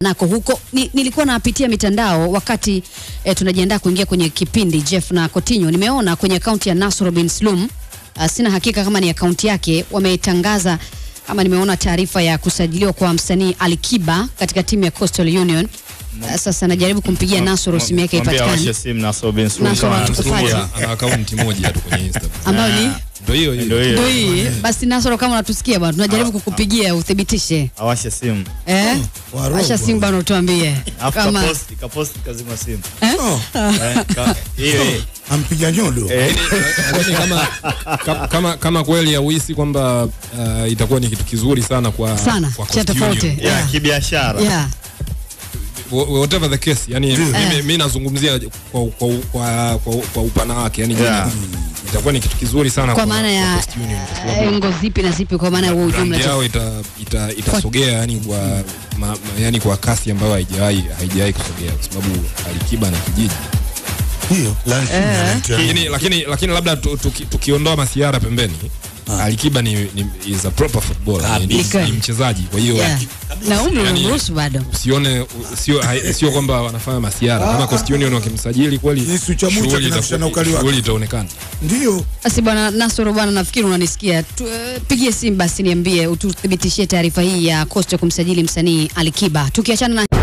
nako huko ni, nilikuwa napitia mitandao wakati eh, tunajiandaa kuingia kwenye kipindi Jeff na Coutinho. Nimeona kwenye akaunti ya Nasr bin Slum uh, sina hakika kama ni akaunti yake, wametangaza ama nimeona taarifa ya kusajiliwa kwa msanii Alikiba katika timu ya Coastal Union. Uh, sasa najaribu kumpigia Nasr simu yake Mwambie awashe ipatikane, simu na Sobin Suluhu Nasoro kama atukufuate. anatusikia. ana akaunti moja tu kwenye Instagram. ambayo ni Ndio hiyo hiyo. Ndio hiyo. ndio hii. Basi Nasr, kama unatusikia bwana, tunajaribu kukupigia uthibitishe Awashe simu. eh, warogwa. acha simu bwana, utuambie Alafu kama kaposti, kaposti kazima simu. Oh, Eh, ka- Hiyo hiyo. ampiga nyodo Eh, Lakini kama, ka- kama, kama kweli hauhisi kwamba uh, itakuwa ni kitu kizuri sana kwa, Sana, kwa cha Coast tofauti. Union. ya Yeah. kibiashara. yeah. Wh- whatever the case yani Ndio. mimi, mi nazungumzia kwa, kwa, kwa, kwa, kwa upana wake yani Yeah. itakuwa ni kitu kizuri sana kwa maana ya Coast Union, kwa sababu eh, ngo zipi na zipi, kwa maana ya huo brand ujumla yao ita, ita, itasogea yani kwa ma, ma, yani kwa kasi ambayo haijawahi haijawahi kusogea kwa sababu Alikiba na kijiji hiyo lakini, lakini, lakini labda tu- tuki- tukiondoa masiara pembeni Alikiba ni, ni is a proper footballer ni, ni, Kabisa. ni mchezaji kwa hiyo yeah. na umri Yani- unamruhusu bado usione sio hai- sio kwamba wanafanya masiara kama Coast Union wakimsajili kweli Yesu cha Mucha shughuli kinafisha na itaku- ukali wake. shughuli itaonekana ndio basi bwana Nasoro bwana, nafikiri unanisikia tu, eh, pigie simu basi niambie, ututhibitishie taarifa hii ya Costa kumsajili msanii Alikiba. Tukiachana na